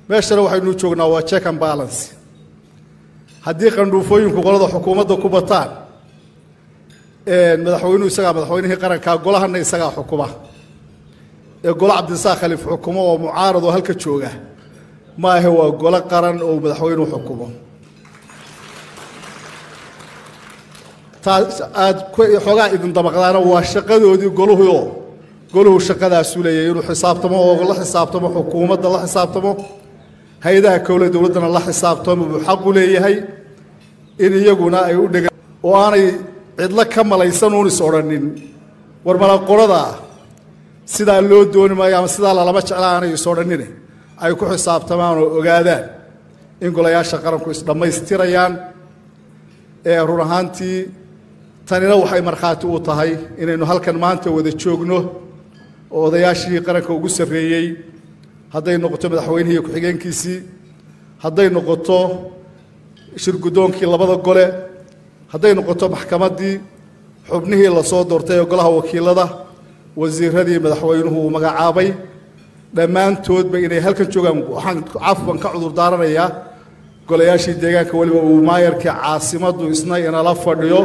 meeshana waxaynu joognaa waa check and balance haddii qandhuufooyinku qolada xukuumadda ku bataan madaxweynuhu isagaa madaxweynihii qarankaa golahana isagaa xukuma ee golo cabdisaaq khaliif xukumo oo mucaarad oo halka jooga maahe waa golo qaran oo madaxweynuhu xukumo taas aad xoogaa idin dabaqdaana waa shaqadoodii goluhuoo goluhu shaqadaasu leeyahay inuu xisaabtamo oo la xisaabtamo xukuumadda la xisaabtamo hay-adaha kowle dowladdana la xisaabtamo buu xaqu leeyahay in iyaguna ay u dhega oo aanay cidlo ka malaysan uun is odhanin war malaqoradaa sidaa loo dooni maayo ama sidaa lalama jecla aanay is odhanine ay ku xisaabtamaan oo ogaadaan in golayaasha qaranku isdhammaystirayaan ee run ahaantii tanina waxay markhaati u tahay inaynu halkan maanta wada joogno oo odayaashii qaranka ugu sarreeyey hadday noqoto madaxweynihii ku-xigeenkiisii hadday noqoto shirguddoonkii labada gole hadday noqoto maxkamaddii xubnihii lasoo doortay ee golaha wakiilada wasiiradii madaxweynuhu uu magacaabay dhammaantoodba inay halkan joogaan waxaan cafwan ka cudur daaranayaa golayaashii deegaanka weliba uu maayarkii caasimaddu isna inala fadhiyo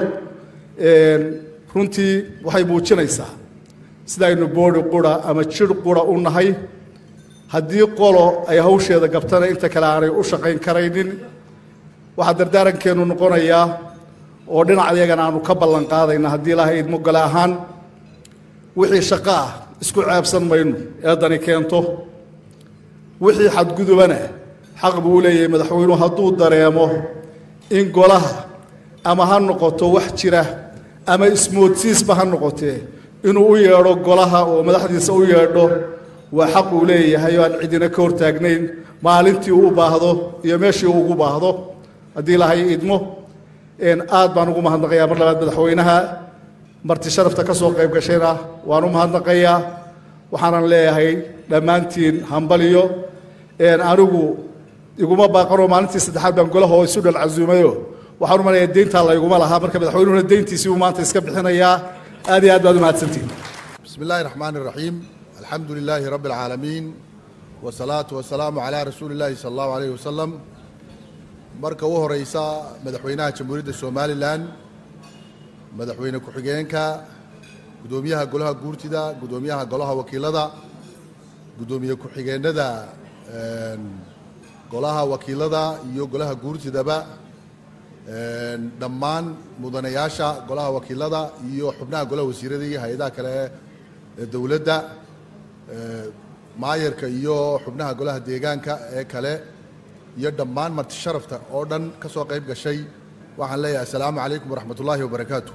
runtii waxay muujinaysaa sidaaynu boodhi qura ama jir qura u nahay haddii qolo ay hawsheeda gabtana inta kale aanay u shaqayn karaynin waxaa dardaarankeenu noqonayaa oo dhinacayagana aanu ka ballan qaadayna haddii ilaahay idmo gole ahaan wixii shaqo ah isku ceebsan mayno eedani keento wixii xadgudubana xaq buu u leeyahay madaxweynuhu hadduu dareemo in golaha ama ha noqoto wax jira ama ismoodsiisba ha noqotee inuu u yeedho golaha oo madaxdiisa u yeedho waa xaq uu leeyahay oo aan cidina ka hortaagnayn maalintii uu u baahdo iyo meeshii uu ugu baahdo haddii ilaahay idmo aad baan ugu mahadnaqayaa mar labaad madaxweynaha marti sharafta ka soo qayb gashayna waan u mahadnaqayaa waxaanan leeyahay dhammaantiin hambaliyo anigu iguma baaqanoo maalintii saddexaad baan golaha oo isu dhal casuumayo waxaan u manayaa deyntaa layguma lahaa marka madaxweynuhuna deyntiisii uu maanta iska bixinayaa aad iyo aad baad u mahadsantihin بسم الله الرحمن الرحيم الحمد لله رب العالمين والصلاة والسلام على رسول الله صلى الله عليه وسلم marka u horeysa madaxweynaha jamhuuriyadda somalilan madaxweyne ku-xigeenka gudoomiyaha golaha guurtida gudoomiyaha golaha wakiilada gudoomiye ku-xigeenada golaha wakiilada iyo golaha guurtidaba dhammaan mudanayaasha golaha wakiilada iyo xubnaha golaha wasiirada iyo hay-adaha kale ee dowladda maayarka iyo xubnaha golaha deegaanka ee kale iyo dhammaan marti sharafta oo dhan ka soo qayb gashay waxaan leeyahay assalaamu calaykum waraxmat ullaahi wabarakaatu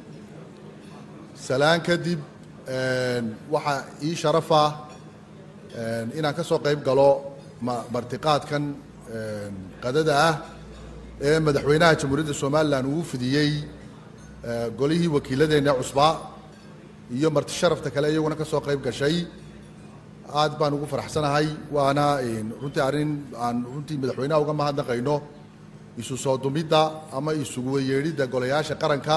salaan kadib waxaa ii sharafa inaan ka soo qayb galo martiqaadkan qadada ah ee madaxweynaha jamhuuriyadda somalilan uu fidiyey golihii wakiiladeenna cusbaa iyo marti sharafta kale iyaguna ka soo qayb gashay aad baan ugu faraxsanahay waana runtii arrin aan runtii madaxweynaha uga mahadnaqayno isu soo dumidda ama isugu weyeedhidda golayaasha qaranka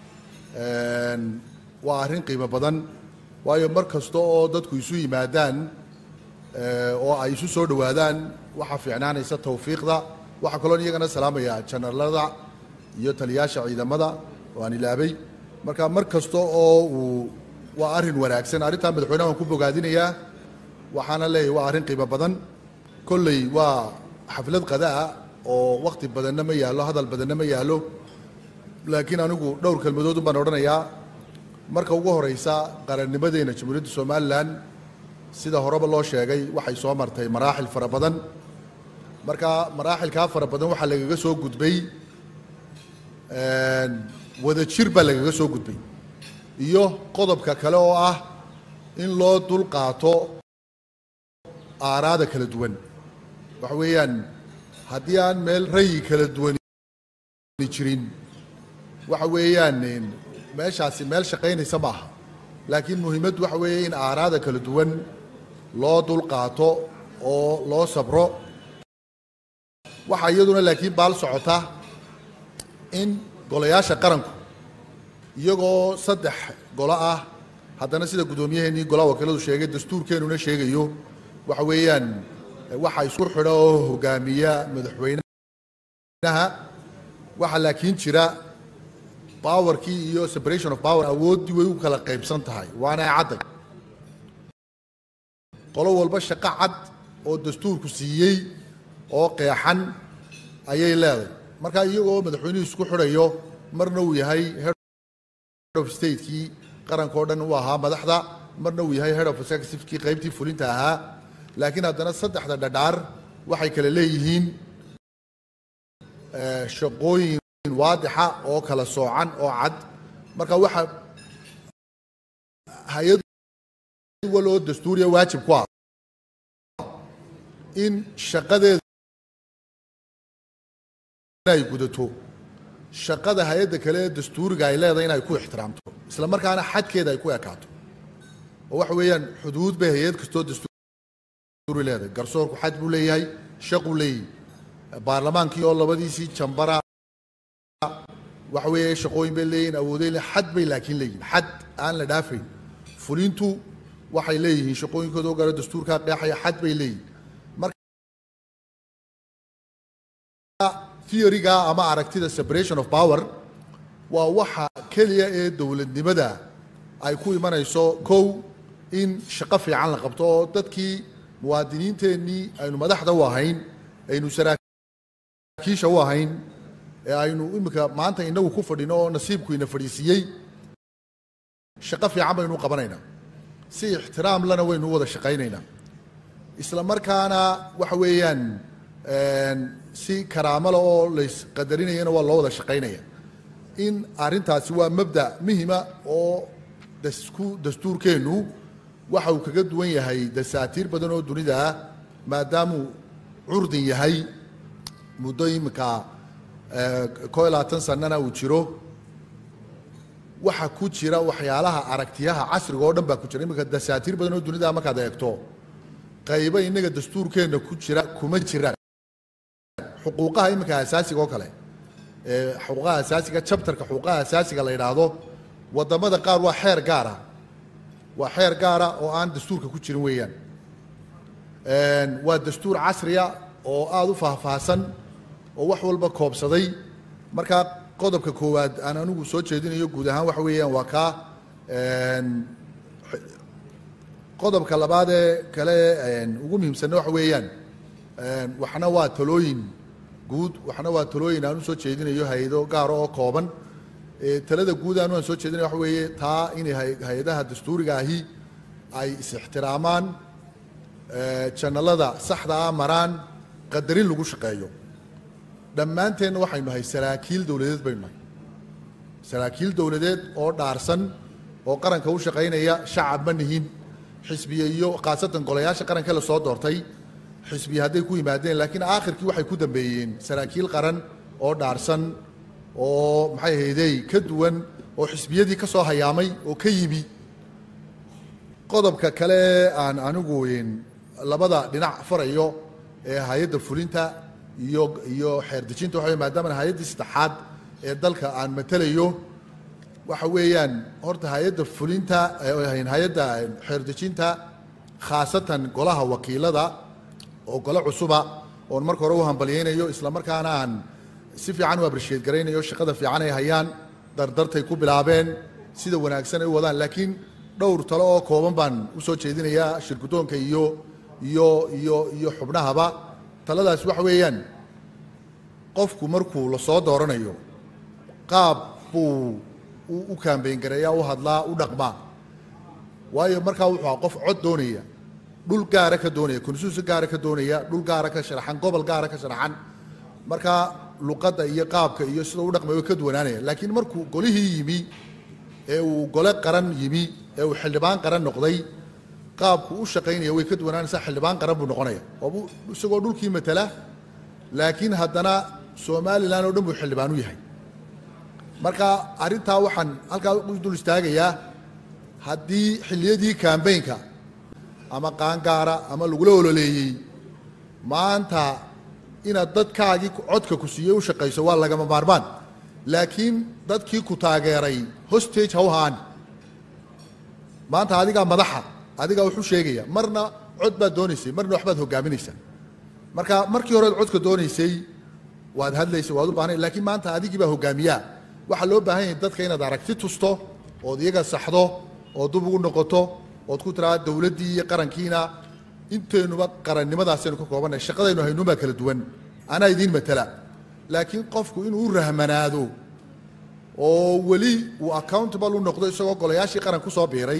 waa arrin qiimo badan waayo mar kasta oo dadku isu yimaadaan oo ay isu soo dhowaadaan waxaa fiicnaanaysa tawfiiqda waxaa kaloon iyagana salaamaya janaralada iyo taliyaasha ciidamada oo aan ilaabay marka mar kasta oo uu waa arrin wanaagsan arrintaa madaxweynaha waan ku bogaadinayaa waxaana leeyahay waa arrin qiimo badan kolley waa xaflad qadaa oo wakhti badanna ma yaallo hadal badanna ma yaallo laakiin anigu dhowr kelmadood baan odhanayaa marka ugu horeysa qarannimadeena jamhuuriyadda somalilan sida horeba loo sheegay waxay soo martay maraaxil fara badan marka maraaxilkaa fara badan waxaa lagaga soo gudbay wada jir baa lagaga soo gudbay iyo qodobka kale oo ah in loo dul qaato aaraada kala duwan waxa weeyaan haddii aan meel rayi kala duwan jirin waxa weeyaan meeshaasi meel shaqaynaysa ma aha laakiin muhiimaddu waxa weeye in aaraada kala duwan loo dul qaato oo loo sabro waxaa iyaduna laakiin baal socota in golayaasha qaranku iyagoo saddex golo ah haddana sida guddoomiyaheenii golaha wakiiladu sheegay dastuurkeenuna sheegayo waxa weeyaan waxa isku xidha oo hogaamiya madaxweynaha waxaa laakiin jira powerkii iyo separation of power awooddii way u kala qaybsan tahay waana cadday qolo walba shaqo cad oo dastuurku siiyey oo qeexan ayay leedahay marka iyagoo madaxweynuhu isku xidhayo marna uu yahay head of statekii qaranka oo dhan uu ahaa madaxda marna uu yahay head of executivekii qaybtii fulinta ahaa laakiin haddana saddexda dhadhaar waxay kale leeyihiin shaqooyin waadixa oo kala soocan oo cad marka waxa hay-ad wal oo dastuuriya waajib ku ah in shaqadeeda ay gudato shaqada hay-adda kale ee dastuuriga ay leedahay inay ku ixtiraamto isla markaana xadkeeda ay ku ekaato oo waxa weeyaan xuduud bay hay-ad kastoo dastuuri leedahay garsoorku xad buu leeyahay shaquu leeyahay baarlamaankii oo labadiisii jambara waxa weeye shaqooyin bay leeyihin awooday le xad bay laakiin leeyihin xad aan la dhaafayn fulintu waxay leeyihiin shaqooyinkooda oo gaara dastuurkaa qeexaya xad bay leeyihin theoryga ama aragtida separation of power waa waxa keliya ee dowladnimada ay ku imanayso kow in shaqo fiican la qabto oo dadkii muwaadiniinteennii aynu madaxda u ahayn aynu saraakiisha u ahayn ee aynu iminka maanta inagu ku fadhino oo nasiibku ina fadhiisiiyey shaqo fiican baynu qabanaynaa si ixtiraam lana waynu wada shaqaynaynaa isla markaana waxa weeyaan si karaamala oo laysqadarinayana waa loo wada shaqaynaya in arrintaasi waa mabda muhima oo dasku dastuurkeennu waxa uu kaga duwan yahay dasaatiir badan oo dunida ah maadaamuu curdin yahay muddo iminka koo iyo labaatan sanana uu jiro waxa ku jira waxyaalaha aragtiyaha casriga oo dhan baa ku jira iminka dasaatiir badan oo dunida markaad eegto qaybo innaga dastuurkeenna ku jira kuma jiraan xuquuqaha iminka asaasiga oo kale xuquuqaha asaasiga chapterka xuquuqaha asaasiga la yidhaahdo wadamada qaar waa xeer gaara waa xeer gaara oo aan dastuurka ku jirin weeyaan waa dastuur casriya oo aada u faahfaahsan oo wax walba koobsaday markaa qodobka koowaad aan anigu soo jeedinayo guud ahaan waxa weeyaan waa kaa qodobka labaad ee kale ugu muhiimsanna waxa weeyaan waxna waa talooyin guud waxna waa talooyin aan u soo jeedinayo hay-ado gaara oo kooban talada guud aanu aan soo jeedinaya waxa weeye taa inay hay-adaha dastuuriga ahi ay is-ixtiraamaan janalada saxda ah maraan qadarin lagu shaqeeyo dhammaanteenna waxaynu nahay saraakiil dowladeed baynu nahay saraakiil dowladeed oo dhaarsan oo qaranka u shaqaynaya shacab ma nihin xisbiye iyo khaasatan golayaasha qaranka la soo doortay xisbiye hadday ku yimaadeen laakiin aakhirkii waxay ku dambeeyeen saraakiil qaran oo dhaarsan oo maxay ahaydey ka duwan oo xisbiyadii ka soo hayaamay oo ka yimi qodobka kale aan anigu labada dhinac farayo ee hay-adda fulinta iyo iyo xeerdejinta waxa wey maadaama hay-addii saddexaad ee dalka aan matelayo waxa weeyaan horta hay-adda fulinta hay-adda xeerdejinta khaasatan golaha wakiilada oo gole cusuba oon marka hore u hambalyaynayo isla markaana aan si fiican u abrisheed garaynayo shaqada fiican ay hayaan dardartay ku bilaabeen sida wanaagsan ay u wadaan laakiin dhowr talo oo kooban baan u soo jeedinayaa shirgudoonka iyo iyo iyo iyo xubnahaba taladaas waxa weeyaan qofku markuu la soo dooranayo qaab buu u kaambeyn gareeyaa u hadlaa u dhaqmaa waayo markaa wuxuu aha qof cod doonaya dhul gaara ka doonaya konsuusi gaara ka doonaya dhul gaara ka sharaxan gobol gaara ka sharaxan markaa luqadda iyo qaabka iyo sida u dhaqmay way ka duwanaanaya laakiin markuu golihii yimi ee uu gole qaran yimi ee uu xildhibaan qaran noqday qaabku u shaqaynaya way ka duwanaanaysaa xildhibaan qaran buu noqonaya oo isagoo dhulkii matala laakiin haddana somalilan oo dhan buu xildhibaan u yahay marka arrintaa waxaan halkaa u dul istaagayaa haddii xilliyadii kambaynka ama qaangaara ama lagula ololeeyey maanta inaad dadkaagii codka ku siiyey u shaqayso waa lagama maarmaan laakiin dadkii ku taageeray hostage ha u haan maanta adigaa madaxa adigaa wuxuu sheegaya marna cod baad doonaysay marna waxbaad hogaaminaysaa marka markii hore codka doonaysay waad hadlaysay waad u baahnay laakiin maanta adigii baa hogaamiyaa waxaa loo baahan yahay dadka inaad aragti tusto ood iyaga saxdo ood dub ugu noqoto ood ku tiraa dowladdii iyo qarankiina intaynuba qarannimadaasaynu ka koobannahay shaqadaynu haynuunbaa kala duwan anaa idiin matala laakiin qofku inuu u rahmanaado oo weli uu accountable u noqdo isagoo golayaashii qaran ku soo biiray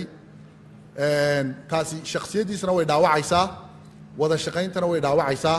taasi shaksiyaddiisana way dhaawacaysaa wada shaqayntana way dhaawacaysaa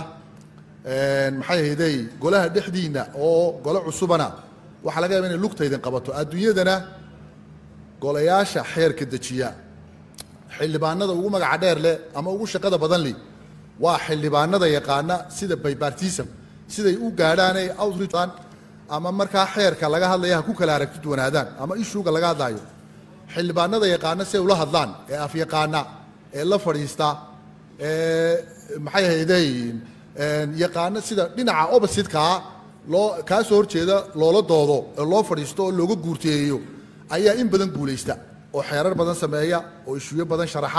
maxay ahaydey golaha dhexdiinna oo golo cusubana waxaa laga yaaba inay lugtaydin qabato adduunyadana golayaasha xeerka dejiya xildhibaanada ugu magaca dheer leh ama ugu shaqada badan leh waa xildhibaanada yaqaana sida bipartism siday u gaadhaanay outreachan ama markaa xeerka laga hadlaya ha ku kala aragti duwanaadaan ama ishuuga laga hadlaayo xildhibaanada yaqaana siday ula hadlaan ee afyaqaana ee la fadhiista ee maxay ahaydey yaqaano sida dhinaca opposite-kaa loo kaa soo horjeeda loola doodo oo loo fadhiisto oo looga guurteeyo ayaa in badan guulaysta oo xeerar badan sameeya oo ishuuyo badan sharaxa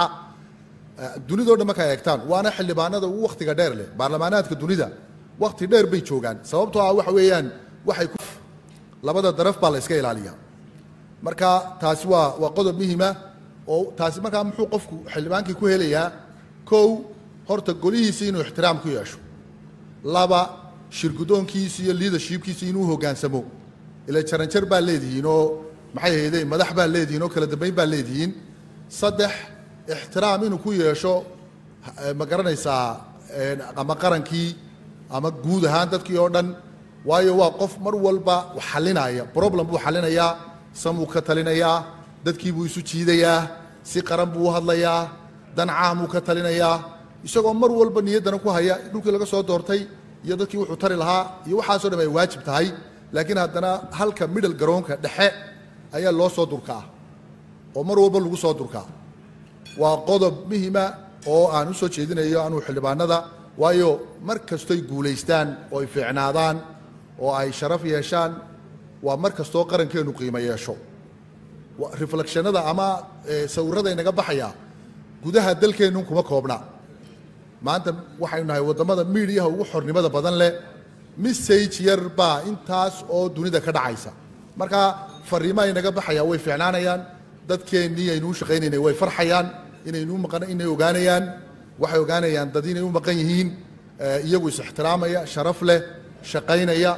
dunidao dhan markaa eegtaan waana xildhibaanada ugu wakhtiga dheer leh baarlamaanaadka dunida wakhti dheer bay joogaan sababtoo ah waxa weeyaan waxay ku labada daraf baa la iska ilaaliya marka taasi waa waa qodob muhima oo taasi markaa muxuu qofku xildhibaankii ku helayaa kow horta golihiisi inuu ixtiraam ku yeesho laba shirgudoonkiisi iyo leadershipkiisi inuu hogaansamo ila jaranjar baa leedihiin oo maxay ahayde madax baa leedihiin oo kala dambeyn baa leedihiin saddex ixtiraam inuu ku yeesho ma garanaysaa ama qarankii ama guud ahaan dadkii oo dhan waayo waa qof mar walba xalinaya problem buu xalinayaa samuu ka talinayaa dadkii buu isu jiidayaa si qaran buu u hadlayaa dan caamuu ka talinayaa isagoo mar walba niyaddana ku haya dhulkii laga soo doortay iyo dadkii wuxuu tari lahaa iyo waxaasoo dham ay waajib tahay laakiin haddana halka middle garoonka dhexe ayaa loo soo durkaa oo mar walba lagu soo durkaa waa qodob muhima oo aan u soo jeedinayo anuu xildhibaanada waayo mar kastoy guulaystaan oo ay fiicnaadaan oo ay sharaf yeeshaan waa mar kastoo qarankeennu qiimo yeesho reflectionada ama sawirada inaga baxaya gudaha dalkeennun kuma koobna maanta waxaynu nahay waddamada miidiyaha ugu xornimada badan leh message yar baa intaas oo dunida ka dhacaysa marka fariimaha inaga baxaya way fiicnaanayaan dadkeennii aynu u shaqaynaynay way farxayaan inaynu maqan inay ogaanayaan waxay ogaanayaan dad inay u maqan yihiin iyagu is ixtiraamaya sharaf leh shaqaynaya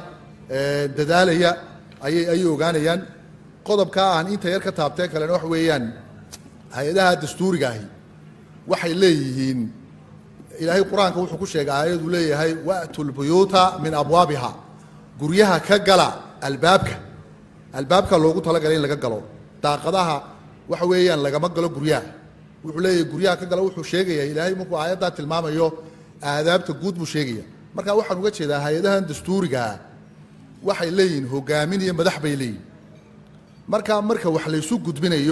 dadaalaya ayay ayay ogaanayaan qodobkaa aan inta yar ka taabtee kalena wax weeyaan hay-adaha dastuuriga ahi waxay leeyihiin ilaahay qur-aanka wuxuu ku sheegay aayaduu leeyahay wa'tu lbuyuuta min abwaabiha guryaha ka gala albaabka albaabka loogu talagalay in laga galo daaqadaha waxa weeyaan lagama galo guryaha wuxuu leeyahay guryaha ka gala wuxuu sheegaya ilaahay markuu aayaddaa tilmaamayo aadaabta guud buu sheegaya marka waxaan uga jeedaa hay-adahan dastuurigaa waxay leeyihiin hogaamin iyo madax bay leeyihin marka marka wax laysu gudbinayo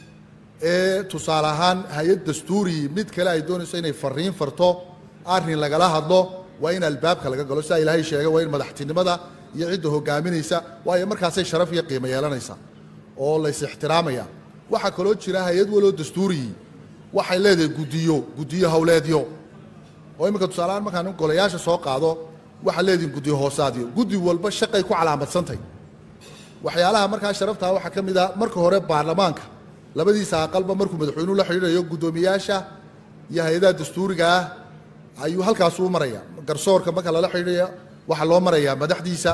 ee tusaale ahaan hay-ad dastuuri mid kale ay doonayso inay fariin farto arrin lagala hadlo waa in albaabka laga galo sidaa ilaahay sheegay waa in madaxtinimada iyo cidda hogaaminaysa waayo markaasay sharaf iyo qiimo yeelanaysa oo lays ixtiraamaya waxaa kaloo jira hay-ad waloo dastuuriyii waxay leedahay guddiyo guddiyo howleedyo oo iminka tusaaleahaan markaan golayaasha soo qaado waxaa leedihin guddiyo hoosaadyo guddi walba shaqay ku calaamadsantahy waxyaalaha markaa sharaftaa waxaa ka mid ah marka hore baarlamaanka labadiisa aqalba markuu madaxweynuhu la xidhiidhayo guddoomiyaasha iyo hay-adaha dastuuriga ah ayuu halkaasuu maraya garsoorka marka lala xidhiidhaya waxaa loo marayaa madaxdiisa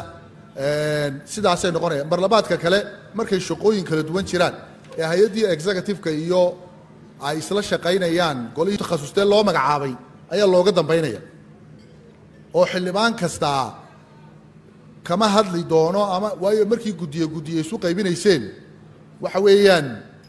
sidaasay noqonayaan barlamaadka kale markay shaqooyin kala duwan jiraan ee hay-addii executive-ka iyo ay isla shaqaynayaan golihii takhasustee loo magacaabay ayaa looga dambaynaya oo xildhibaan kastaa kama hadli doono ama waayo markii guddiye guddiye isu qaybinayseen waxa weeyaan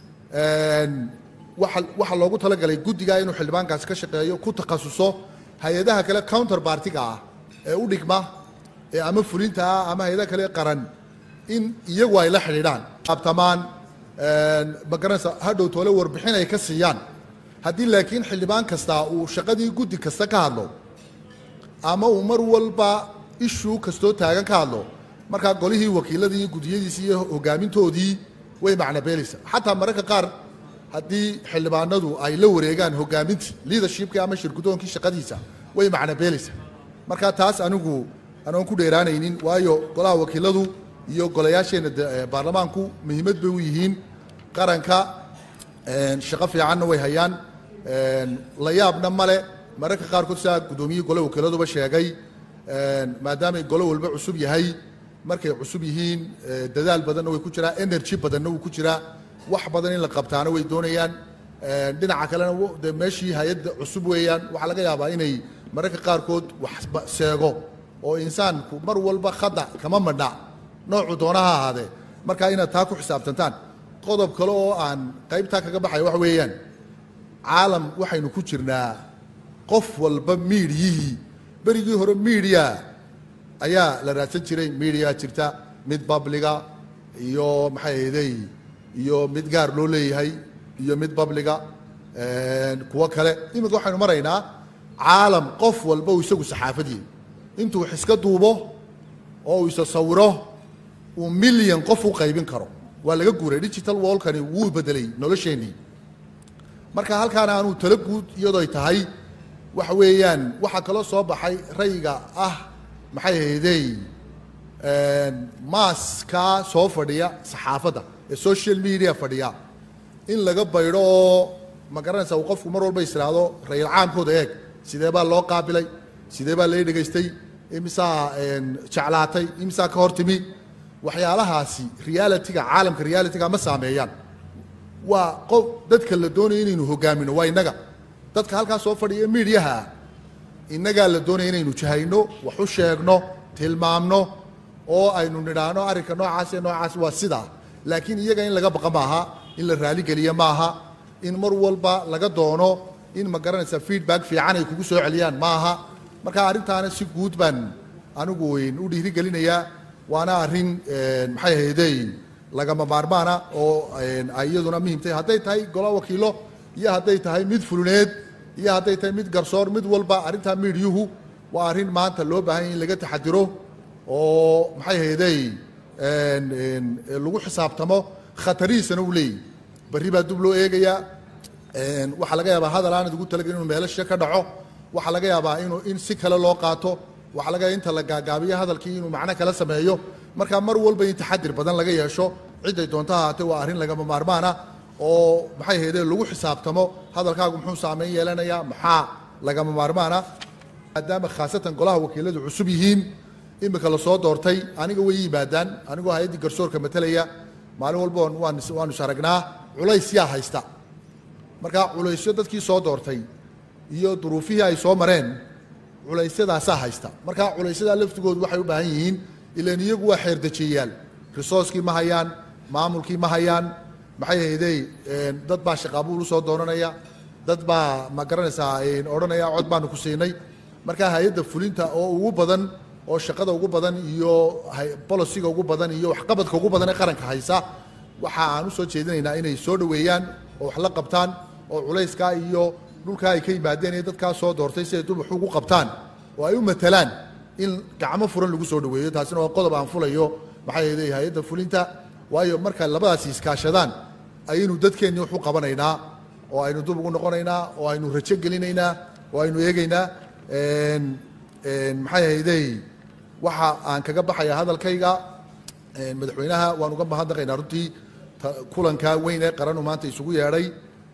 waa waxaa loogu talagalay guddigaa inuu xildhibaankaasi ka shaqeeyo ku takhasuso hay-adaha kale counter bartiga ah ee u dhigma ee ama fulinta ah ama hay-adaha kale qaran in iyagu ay la xidhiidhaan abtamaan ma garanaysa hadhow toole warbixin ay ka siiyaan haddii laakiin xildhibaan kastaa uu shaqadii guddi kasta ka hadlo ama uu mar walba ishuu kastoo taagan ka hadlo markaa golihii wakiiladii iyo guddiyadiisii iyo hogaamintoodii way macnabeelaysa xataa mararka qaar haddii xildhibaanadu ay la wareegaan hogaamintii leadershipkii ama shirgudoonkii shaqadiisa way macnabeelaysa marka taas anigu anoon ku dheeraanaynin waayo golaha wakiiladu iyo golayaasheenna baarlamaanku muhiimad bay u yihiin qaranka shaqo fiicanna way hayaan la yaabna male mararka qaarkood sidaa guddoomiyihii gole wakiiladuba sheegay maadaamay golo walba cusub yahay markay cusub yihiin dadaal badanna way ku jiraa energy badanna wuu ku jiraa wax badan in la qabtaana way doonayaan dhinaca kalena de meeshii hay-adda cusub weeyaan waxaa laga yaabaa inay mararka qaarkood wax seego oo insaanku mar walba khada kama madha noocu doona ha ahaadee markaa inaad taa ku xisaabtantaan qodob kale oo aan qaybtaa kaga baxaya waxa weeyaan caalam waxaynu ku jirnaa qof walba miidiyihii berigii hore miidiya ayaa la raadsan jiray miidiya jirta mid babliga iyo maxay ahday iyo mid gaar loo leeyahay iyo mid babliga kuwo kale iminka waxaynu maraynaa caalam qof walba uu isagu saxaafadii intuu wax iska duubo oo uu isa sawiro uu milyan qof u qaybin karo waa laga guuray digital wallkani wuu bedelay nolosheennii marka halkaana aanuu talo guud iyadooy tahay waxa weeyaan waxaa kaloo soo baxay rayga ah maxay haydey maaskaa soo fadhiya saxaafadda ee social media fadhiya in laga baydho oo ma garanaysa uu qofku mar walba israado rayil caamkooda eeg sidee baa loo qaabilay sidee baa lay dhegaystay imisaa jeclaatay imisaa ka hor timi waxyaalahaasi realitiga caalamka realitiga ma saameeyaan waa qof dadka la doonaya inaynu hogaamino waa innaga dadka halkaa soo fadhiya miidyaha innagaa la doonaya inaynu jahayno wax u sheegno tilmaamno oo aynu nidhaahno arrinka noocaas ee noocaas waa sidaa laakiin iyaga in laga baqa maaha in la raaligeliya maaha in mar walba laga doono in ma garanaysa feedback fiican ay kugu soo celiyaan maaha marka arrintaana si guud baan anigu u dhiirigelinayaa waana arrin maxay haydey lagama maarmaana oo ay iyaduna muhiim tahay hadday tahay golo wakiilo iyo hadday tahay mid fuluneed iyo hadday tahay mid garsoor mid walba arrintaa miidyuhu waa arrin maanta loo baahan in laga taxadiro oo maxay haydey lagu xisaabtamo khatarihiisana uu leeyahy berri baa dub loo eegayaa waxaa laga yaabaa hadal aanad ugu talagelin inuu meelasha ka dhaco waxaa laga yaabaa inuu in si kale loo qaato waxaa laga yaaba inta la gaagaabiyo hadalkii inuu macno kala sameeyo marka mar walba in taxadir badan laga yeesho ciday doonto ahaatee waa arrin lagama maarmaana oo maxay haydee lagu xisaabtamo hadalkaagu muxuu saameyn yeelanayaa maxaa lagama maarmaana maadaama khaasatan golaha wakiiladu cusub yihiin imika lasoo doortay aniga way yimaadaan anigoo hay-addii garsoorka matalaya maalin walba waanu is aragnaa culays yaa haysta marka culaysyo dadkii soo doortay iyo duruufihii ay soo mareen culaysyadaasaa haysta marka culaysyadaa laftigoodu waxay u baahan yihiin ilan iyagu waa xeerdejiyayaal risooskii ma hayaan maamulkii ma hayaan maxay haydey dad baa shaqaabuul u soo doonanaya dad baa ma garanaysaa odhanaya cod baanu ku siinay marka hay-adda fulinta oo ugu badan oo shaqada ugu badan iyo bolosiga ugu badan iyo waxqabadka ugu badan ee qaranka haysa waxa aan u soo jeedinaynaa inay soo dhoweeyaan oo wax la qabtaan oo culayskaa iyo dhulkaa ay ka yimaadeen ee dadkaa soo doortay si ay dul wax ugu qabtaan oo ay u matalaan in gacmo furan lagu soo dhoweeyo taasina waa qodob aan fulayo maxaa yeelay hay-adda fulinta waayo marka labadaasi iskaashadaan ayaynu dadkeennii wax u qabanaynaa oo aynu dub ugu noqonaynaa oo aynu rajo gelinaynaa oo aynu eegaynaa maxay haydey waxa aan kaga baxaya hadalkayga madaxweynaha waan uga mahadnaqaynaa runtii kulanka weyn ee qaranu maanta isugu yeedhay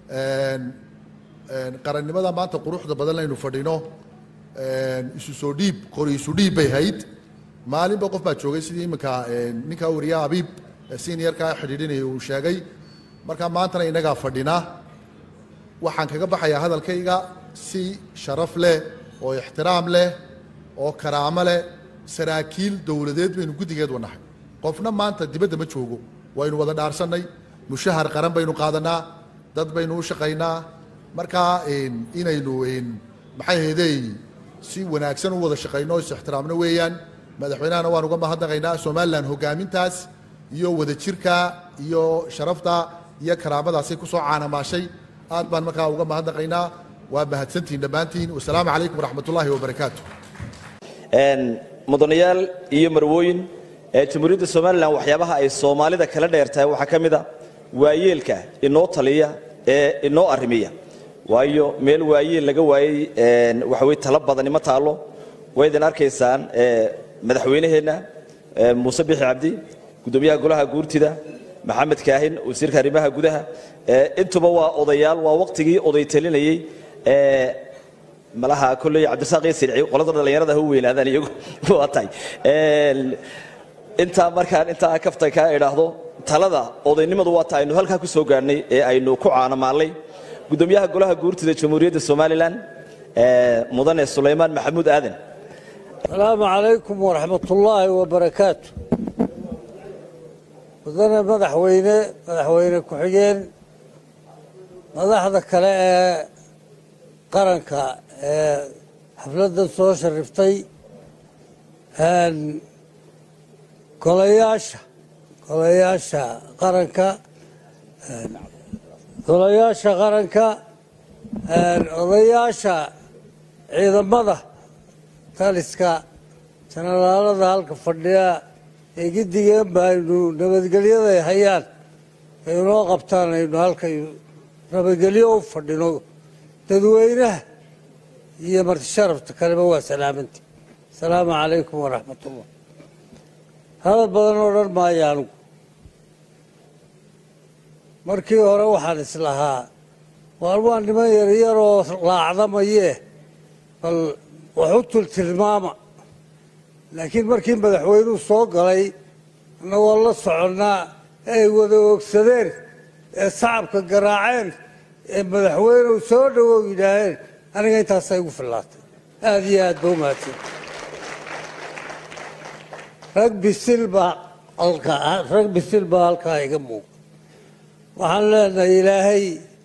qarannimada maanta quruxda badan laynu fadhino isu soo dhiib qori isu dhiib bay hayd maalinba qof baa joogay sidii iminka ninkaa wariyaha abiib seniorkaa xidhiidhinaya uu sheegay marka maantana innagaa fadhina waxaan kaga baxayaa hadalkayga si sharaf leh oo ixtiraam leh oo karaamo leh saraakiil dowladeed baynu guddigeed wanahay qofna maanta dibadda ma joogo waynu wada dhaarsannay mushahar qaran baynu qaadanaa dad baynu u shaqaynaa markaa inaynu maxay haydey si wanaagsan u wada shaqayno is ixtiraamno weeyaan madaxweynahana waan uga mahadnaqaynaa somalilan hogaamintaas iyo wadajirka iyo sharafta iyo karaamadaasay ku soo caanamaashay aad baan markaa uga mahadnaqaynaa waa mahadsantihin dhammaantiin wasalaamu calaykum waraxmat ullaahi wabarakaatu mudanayaal iyo marwooyin ee jamhuuriyadda somalilan waxyaabaha ay soomaalida kala dheertahay waxaa ka mid a waayeelka inoo taliya ee inoo arrimiya waayo meel waayeel laga waayey waxa weye talo badani ma taallo way idin arkaysaan madaxweynaheenna muuse bixi cabdi gudoomiyaha golaha guurtida maxamed kaahin wasiirka arrimaha gudaha intuba waa odayaal waa waqtigii oday talinayey malaha kolley cabdirasaaq iyo sirci qolada dhallinyarada ha u weynaadaan iyagu waa tahay intaa markaan intaa kafta kaa idhaahdo talada odaynimadu waa ta aynu halkaa ku soo gaadhnay ee aynu ku caanamaallay gudoomiyaha golaha guurtida jamhuuriyadda somalilan mudane sulaymaan maxamuud aadan asalaamu calaykum waraxmatullaahi wabarakaatu mudane madaxweyne madaxweyne ku-xigeen madaxda kale ee qaranka ee xafladdan soo shariftay golayaasha golayaasha qaranka golayaasha qaranka odayaasha ciidamada taliska janalaalada halka fadhiya ee gidigeen ba aynu nabadgelyaday hayaan ay inoo qabtaan aynu halkay nabadgelyo u fadhino dadweynaha iyo marti sharafta kaleba waa salaamanti asalaamu calaykum waraxmat ullah hadal badan oo dhan maayo anigu markii hore waxaan islahaa waar waa niman yaryaroo laacdamayee bal wax u tultilmaama laakiin markii madaxweynuhu soo galay annagoo la soconnaa ee ay wada oogsadeen ee sacabka garaaceen ee madaxweynuhu soo dhowow yidhaaheen aniga intaasa igu fillaatay aada iyo aad ba umahadsan rag bisil baa halkaa rag bisil baa halkaa iga muuqa waxaan leenahay ilaahay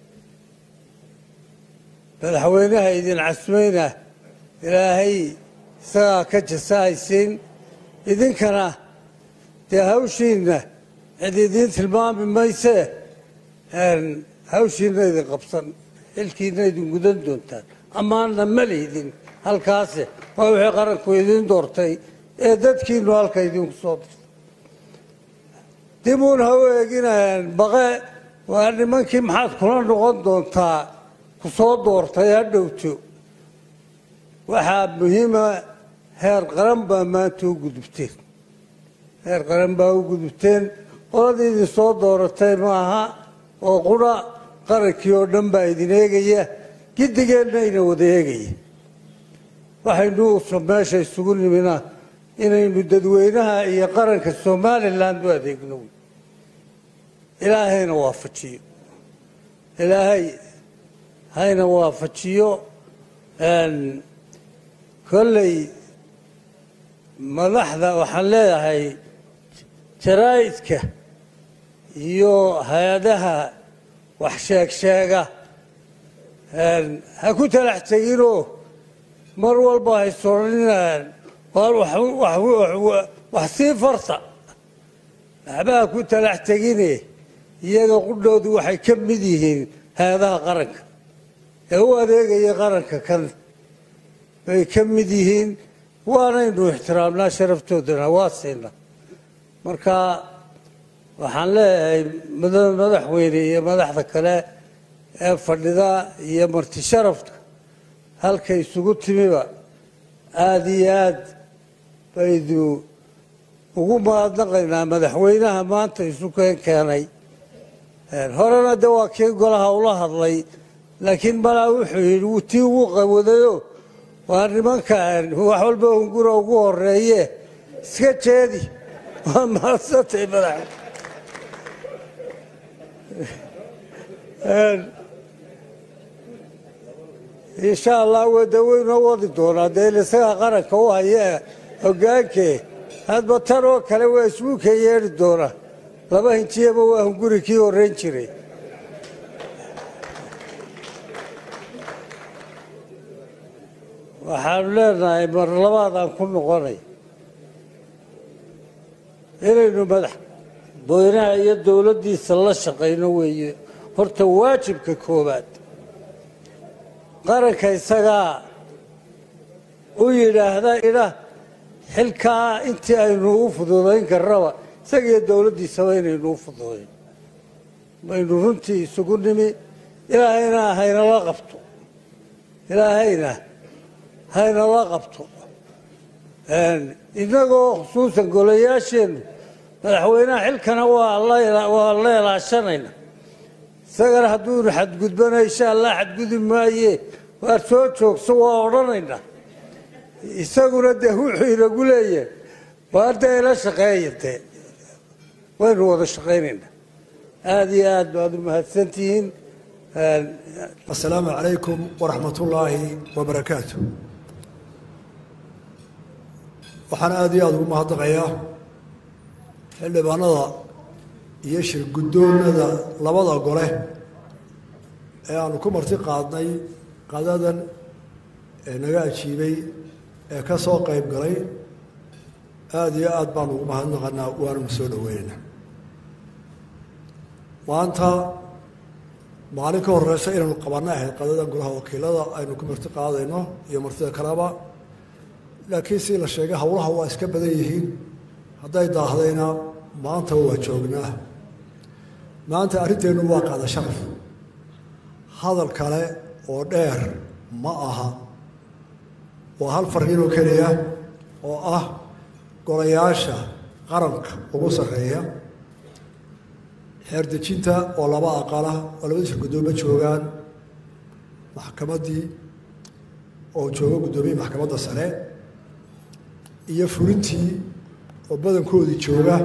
madaxweynaha idin casmayna ilaahay isagaa ka jasahaysiin idinkana dee hawshiinna cid idiin tilmaami maysee hawshiinna idin qabsan xilkiinna idin gudan doontaan ammaanna ma lihdin halkaase waa wixii qaranku idiin doortay ee dadkiinu halka idinku soo dirtay dibuun ha u eeginayaan baqe waa nimankii maxaad kula noqon doontaa ku soo doortay ha dhowto waxaa muhiima heer qaran baa maanta u gudubteen heer qaran baa u gudubteen qoladii idin soo dooratay maaha oo qura qarankii oo dhan baa idin eegaya gidigeenna ina wada eegaya waxaynu meesha isugu nimina inaynu dadweynaha iyo qaranka somalilan u adeegno ilaahayna waafajiyo ilaahay hayna waafajiyo kolley madaxda waxaan leedahay jaraa'idka iyo hay-adaha wax sheeg sheega ha ku talax teginoo mar walba haysooninaaan wax sii farta waxbaha ku talax tegine iyaga qudhoodu waxay ka mid yihiin hay-adaha qaranka ee u adeegaya qaranka kan bay ka mid yihiin waanaynu ixtiraamnaa sharaftoodana waa siina marka waxaan leeyahay madaxweyne iyo madaxda kale ee fadhida iyo marti sharafka halka isugu timiba aada iyo aad baydu ugu mahadnaqaynaa madaxweynaha maanta isu keen keenay horena de waa kii golaha ula hadlay laakiin malaa wuxuu yidhi wuu tii ugu qawadayo waa nimanka wax walba hungura ugu horeeye iska jeedi waa mahadsantay madax insha allah wada weynoo wadi doonaa dee isagaa qaranka u haya hogaankee hadba tan oo kale waa isbuuka yeedhi doonaa laba hinjiyaba waa hunguri kii horeyn jiray waxaanu leenahay mar labaadaan ku noqonay inaynu madax boynaha iyo dowladdiisa la shaqayno weeye horta waajibka koowaad qaranka isagaa u yidhaahda idha xilkaa intii aynu u fududayn karnaba isagiyo dowladdiisaba inaynu u fududayn baynu runtii isugu nimi ilaahayna haynala qabto ilaahayna haynala qabto innagoo khusuusan golayaasheennu madaxweynaha xilkana waa waa la ilaashanayna isagana hadduunu xadgudbana insha allah xadgudi maaye waar soo joogso waa odhanayna isaguna dee wuxuu inagu leeyahay waa dee ila shaqeeya dee waynu wada shaqaynaynaa aada iyo aad baad u mahadsantihiin asalaamu calaykum waraxmat ullaahi wabarakaatu waxaan aada iyo aada ugu mahadnaqayaa xildhibaanada iyo shirguddoonada labada gole ee aanu ku marti qaadnay qadadan ee naga ajiibay ee ka soo qayb galay aada iyo aada baanu ugu mahadnaqanaa waananu soo dhaweynaynaa maanta maalin ka horeysa inaynu qabanno ahayd qadadan golaha wakiilada aynu ku marti qaadayno iyo martida kaleba laakiin si la sheegay howlaha waa iska badan yihiin hadday daahdayna maanta waa joognaa maanta arrinteennu waa qaada sharaf hadal kale oo dheer ma aha waa hal farriinoo keliya oo ah golayaasha qaranka ugu sarreeya xeerdejinta oo laba aqala oo labada shir guddoomo joogaan maxkamaddii oo jooga guddoomiye maxkamadda sare iyo fulintii oo badankoodii jooga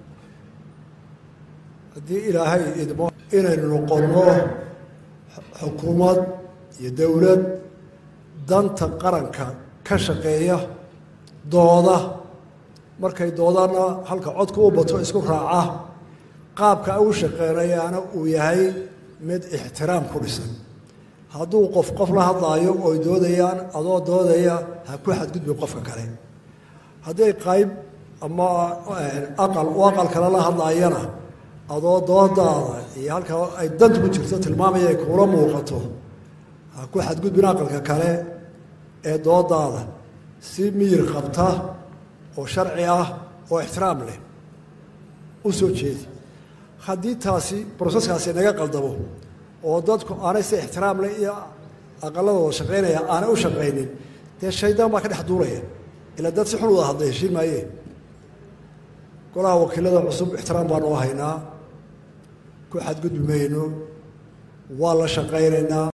haddii ilaahay idmo inaynu noqonno xukuumad iyo dowlad danta qaranka ka shaqeeya dooda markay doodana halka codka u bato isku raaca qaabka u shaqeynayaana uu yahay mid ixtiraam ku dhisan hadduu qof qof la hadlaayo oy doodayaan adoo doodaya ha ku xadgudbin qofka kale hadday qayb ama aqal u aqal kale la hadlaayana adoo doodaada iyo halka ay danta ku jirto tilmaamaya ay kuula muuqato ha ku xadgudbin aqalka kale ee doodaada si miyir qabta oo sharci ah oo ixtiraam leh u soo jeedi haddii taasi broseskaasi naga qaldamo oo dadku aanay si ixtiraam leh iyo aqaladooda shaqaynaya aanay u shaqaynin dee shaydaan baa ka dhex duulaya ilaa dad si xun wada hadlay heshiin maayee golaha wakiilada cusub ixtiraam baanu haynaa ku xadgudbi mayno waa la shaqaynaynaa